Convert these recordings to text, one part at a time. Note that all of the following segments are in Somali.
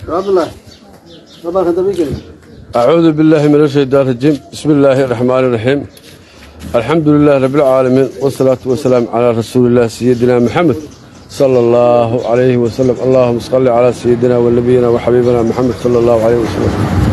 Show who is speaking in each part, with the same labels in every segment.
Speaker 1: عبد الله طبعا انت بيجي
Speaker 2: أعوذ بالله من الشيطان الرجيم بسم الله الرحمن الرحيم الحمد لله رب العالمين والصلاة والسلام على رسول الله سيدنا محمد صلى الله عليه وسلم اللهم صل على سيدنا ونبينا وحبيبنا محمد صلى الله عليه وسلم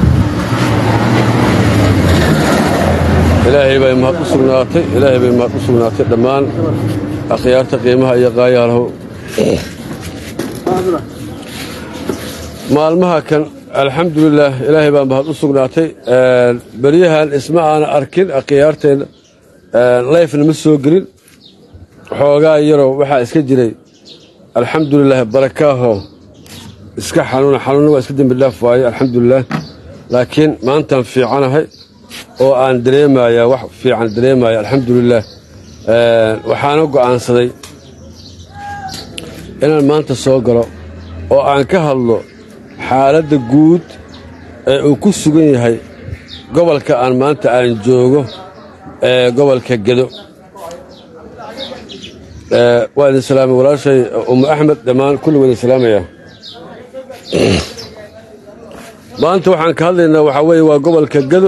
Speaker 2: ilaahay bay mahad u sugnaatay ilaahay bay mahad u sugnaatay dhammaan akhyaarta qiimaha iyo qaayaalahow
Speaker 1: عبد الله
Speaker 2: maalmaha kan alxamdulilaah ilaahay baa mahad u sugnaatay beryahan isma aana arkin akhyaarteenna layfna ma soo gelin xoogaa yaroo waxaa iska jiray alxamdulilaah barakaaho iska xanuuna xanuunna waa iska dembi dhaaf waaye alxamdulilaah laakiin maantaan fiicanahay oo aan dareemayaa wax fiican dareemaya alxamdulilaah waxaana go'aansaday inaan maanta soo galo oo aan ka hadlo xaaladda guud ee uu ku sugan yahay gobolka aan maanta aan joogo ee gobolka gedo Ee, waa idin salaamay walaashay umu axmed dhammaan kulli waa idin salaamayaa maanta waxaan ka hadlaynaa waxaa weeye waa gobolka gedo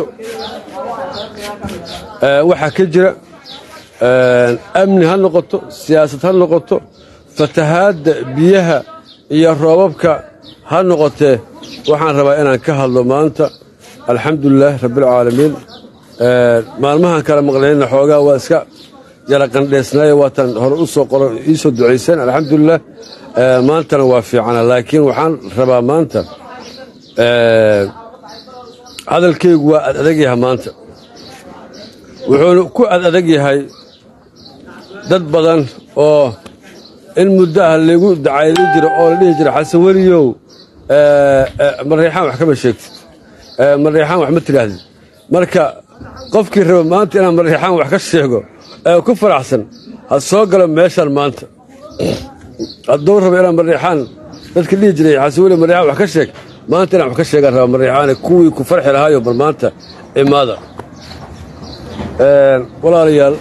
Speaker 2: Ee, waxaa ka jira ee, amni ha noqoto siyaasad ha noqoto fatahaadda biyaha iyo roobabka ha noqotee waxaan rabaa inaan ka hadlo maanta alxamdulilaah rabbilcaalamiin Ee, maalmahan kala maqlayna xoogaa waa iska yara qandheysnaaye waataan hore u soo qoro ii soo ducayseen alxamdulilah Ee, maantana waa fiicana laakiin waxaan rabaa maanta ee, hadalkaygu waa ad adag yahay maanta wuxuuna ku ad adag yahay dad badan oo in muddo ah lagu dacaylin jiro oo la dhihi jira xasan weliyow ee, ee, mareexaan wax kama sheegtid ee, mareexaan wax ma tidhaahdid marka qofkii raba maanta inaan mareexaan wax ka sheego ee ku faraxsan ha soo galo meeshan maanta hadduu rabo inaan mareexaan dadka dhihi jiray xasan weli mareexaan wax ka sheeg maanta inaan wax ka sheegaan raba mareexaane kuwii ku farxi lahaayo bal maanta imaada Ee, walaalayaal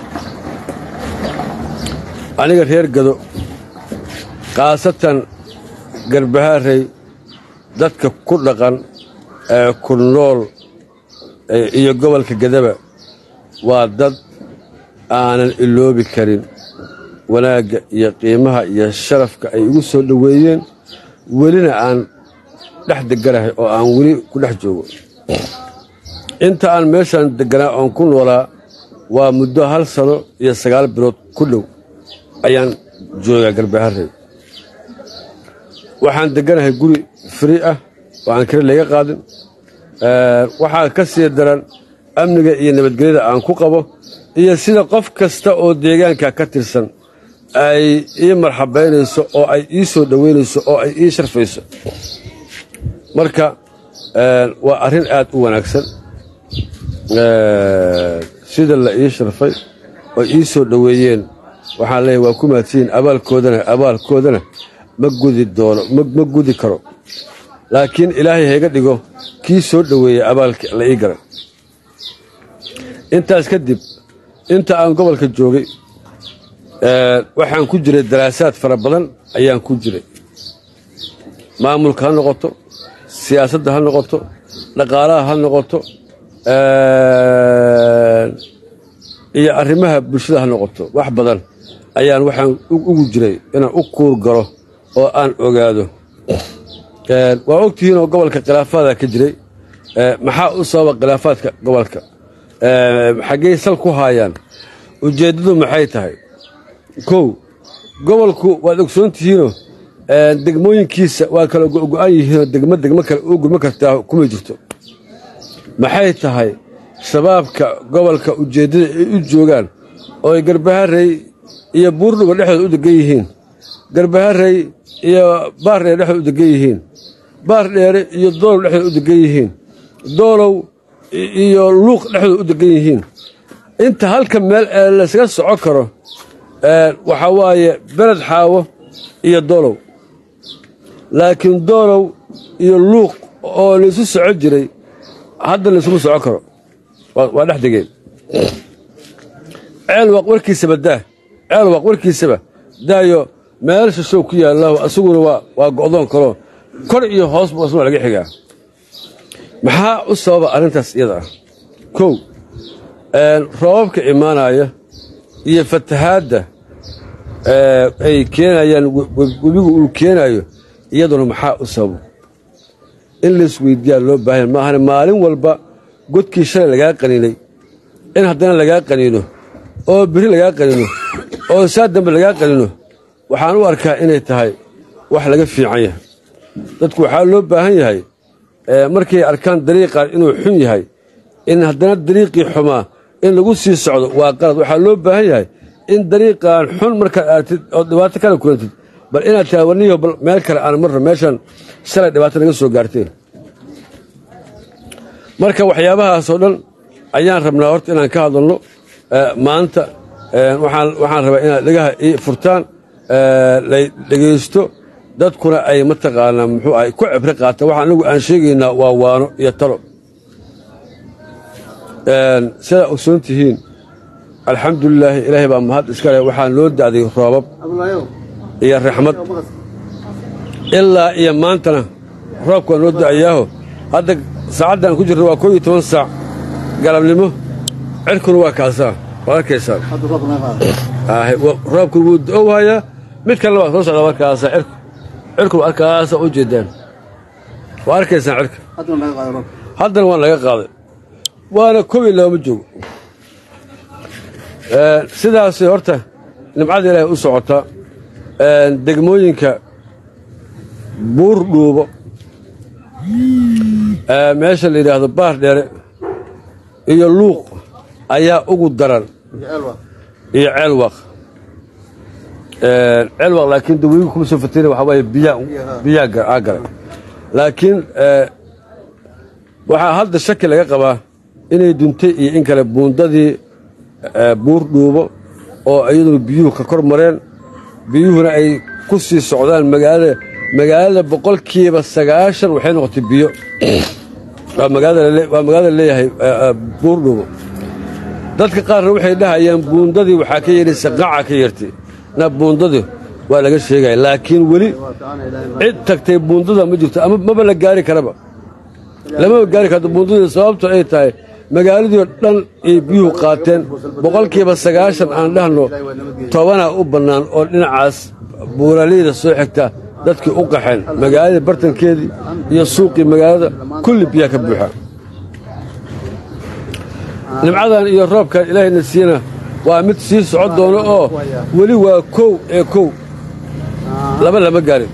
Speaker 2: aniga reer gado khaasatan garbahaarey dadka ku dhaqan ee ku nool ee iyo gobolka gadaba waa dad aanan iloobi karin wanaagga iyo qiimaha iyo sharafka ay igu soo dhoweeyeen welina aan dhex deganahay oo aan weli ku dhex joogo inta aan meeshaan deganaa oon ku noolaa waa muddo hal sano iyo sagaal bilood ku dhow ayaan joogaa garbaharey waxaan deganahay guri fri ah oo aan kale laga qaadin Ee, waxaa ka sii daran amniga iyo nabadgelyada aan ku qabo iyo sida qof kasta oo deegaanka ka tirsan ay ii marxabaynayso oo ay ii soo dhoweynayso oo ay ii sharfayso marka ee, waa arrin aad u wanaagsan Ee, sida la ii sharfay oo ii soo dhoweeyeen waxaan leeyahay waa ku mahadsiin abaalkoodana abaalkoodana ma gudi doono ma ma gudi karo laakiin ilaahay hayga dhigo kii soo dhoweeyey abaalka la ii garan intaas kadib inta aan gobolka joogay ee, waxaan ku jiray daraasaad fara badan ayaan ku jiray maamulka ha noqoto siyaasadda ha noqoto dhaqaalaha ha noqoto ee, iyo arrimaha bulshada ha noqoto wax badan ayaan waxaan u- ugu jiray inaan u kuur galo oo aan ogaado Ee, waa ogtihiin oo gobolka khilaafaada ka jiray Ee, maxaa u sababa khilaafaadka gobolka Ee, xaggey sal ku haayaan ujeeddadu maxay tahay kow gobolku waad ogsoon tihiinoo ee, degmooyinkiisa waa kala go-go-an yihiinoo degmo degmo kale u gurma kartaa kuma jirto maxay tahay shabaabka gobolka ujeeddada ay u joogaan oo ay garbaharey iyo buurdhuba dhexdooda u degan yihiin garbaharey iyo baar dheer dhexdooda u degan yihiin baar dheere iyo doolow dhexdooda u degan yihiin doolow i- iyo luuq dhexdooda u degan yihiin inta halka meel ee laysaga soco karo ee, waxaa waaye beled xaawo iyo doolow laakiin doolow iyo luuq oo laysu soco jiray hadda laysuma soco karo waa waa dhex degeen ceel waaq warkiisaba daa ceel waaq warkiisaba daayo meel shishow ku yaallahu asaguna waa waa go'doon kaloo kor iyo hoos buu asna laga xigaa maxaa u sababa arrintaas iyada ah kow roobabka imaanaya iyo fatahaadda ay keenayaan webigu uu keenayo iyaduna maxaa u sababo in laisweydiiyaa loo baahanya maahane maalin walba godkii shalay lagaa qaniinay in haddana lagaa qaniino oo beri lagaa qaniino oo saa dambe lagaa qaniino waxaan u arkaa inay tahay wax laga fiican yahay dadku waxaa loo baahan yahay markay arkaan dariiqan inuu xun yahay in haddana dariiqii xumaa in lagu sii socdo waa qalad waxaa loo baahan yahay in dariiqan xun markaad aragtid oo dhibaato kala kulantid bal inaad tahay warniyo bal meel kale aan marno meeshan shalay dhibaato naga soo gaarteen marka waxyaabahaasoo dhan ayaan rabnaa horta inaan ka hadalno maanta waxaan rabaa inaad dhegaha ii furtaan lay dhegaysto dadkuna ay mataqaanaa muxuu ahay ku cibro qaataan waxa anagu aan sheegaynaa waa waano iyo talo sidaa ogsoon tihiin alxamdulilaahi ilaahay baa mahad iska leh waxaan loo da'day roobab iyo raxmad ilaa iyo maantana roobka waa noo da'ayaaho hadda saacaddan ku jirna waa koo iyo toban saac galabnimo cirkuna waa kaasaa waad arkaysaa roobku wuu da'ow hayaa mid kalena waa soo socdaa markaasa cirku cirku arkaasa u jeedaan waa arkaysaan cirka haddana waan laga qaaday waana kobi looma joogo sidaasay horta nimcada ilaahay u socotaa degmooyinka buur dhuubo meesha la yidhaahdo baar dheere iyo luuq ayaa ugu daran iyo ceelwaq ceelwaq laakiin daweyigu kuma soo fatayna waxaa waaye biyaa biyaa aa galay laakiin waxaa hadda shaki laga qabaa inay duntay iyo in kale buundadii buur dhuubo oo iyaduna biyuhu ka kor mareen biyuhuna ay ku sii socdaan magaalada magaalada boqolkiiba sagaashan waxay noqotay biyo waa magaalada leeyahay buur dhuubo dadka qaarna waxay dhahayaan buundadii waxaa ka yeedhaysa qaca ka yeertay na buundadii waa laga sheegaya laakiin weli cid tagtay buundada ma jirto ama maba la gaari karaba lamaba gaari karto buundadii sababto ay tahay magaaladiio dhan ay biyuhu qaateen boqolkiiba sagaashan aan dhahno tobanaa u bannaan oo dhinacaas buuraleyda soo xigta dadkii u qaxeen magaaladii bartankeedii iyo suuqii magaalada kulli biyaa ka buuxa nimcadan iyo roobkan ilaahayna siina waa mid sii socon doono oo weli waa kow ee kow laba lama gaarin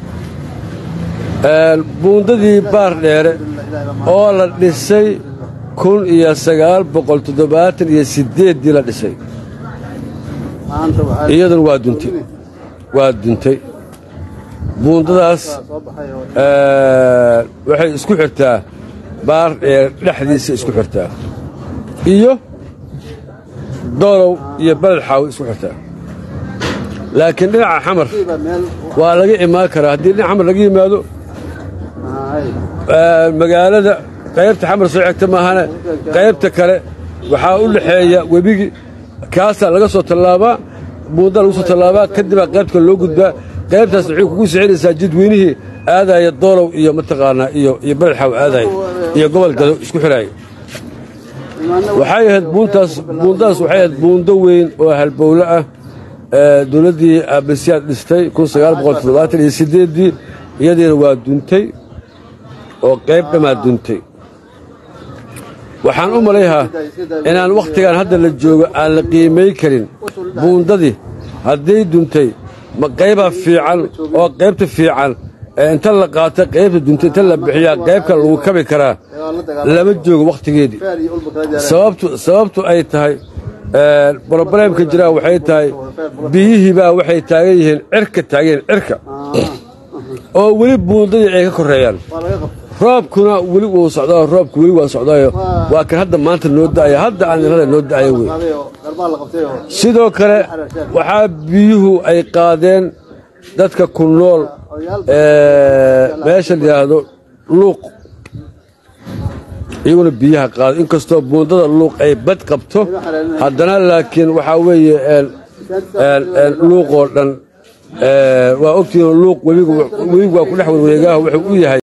Speaker 2: buundadii baar dheere oo la dhisay kun iyo sagaal boqol toddobaatan iyo siddeeddii la dhisay iyaduna waa duntay waa duntay buundadaas waxay isku xirtaa baar dheere dhexdiisa isku xirtaa iyo doolow iyo beled xaawi isku xirtaa laakiin dhinaca xamar waa laga imaan karaa haddii dhinac xamar laga yimaado magaalada qaybta xamar soo xigta maahane qaybta kale waxaa u dhexeeya webigi kaasaa laga soo tallaabaa buundaa lagu soo tallaabaa kadibaa qaybta kale loo gudbaa qaybtaas waxay kugu sixinaysaa jidweynihii aadaaya doolow iyo mataqaanaa iyo iyo beled xaawi aadaaya iyo gobol gado isku xidhaaya waxay ahayd buuntaas buundadaas waxay ahayd buundo weyn oo halbowle ah dowladdii aabasiyaad dhistay kun sagaal boqol toddobaatan iyo siddeeddii iyadiina waa duntay oo qayb dhammaa duntay waxaan u malayhaa inaan wakhtigan hadda la joogo aan la qiimay karin buundadii hadday duntay ma qaybaa fiican oo qaybta fiican inta la qaata qaybta duntay inta la bixiyaa qaybka lagu kabi karaa lama joogo wakhtigeedii sababtu ay tahay broblemka jiraa waxay tahay biyihiibaa waxay taagan yihiin cirka taagan cirka oo weli buundadii ay ka koreeyaan roobkuna weli wuu socdaa roobku weli waa socdaayo waa kan hadda maanta noo da'aya hadda aan irada noo da'aya wey sidoo kale waxaa biyuhu ay qaadeen dadka ku nool meesha la yidhaahdo luuq iyaguna biyaha qaado inkastoo buundada luuq ay bad qabto haddana laakiin waxaa weeye luuqoo dhan waa ogtihiin luuq webigu waa ku dhex warwareegaah wuxuu u yahay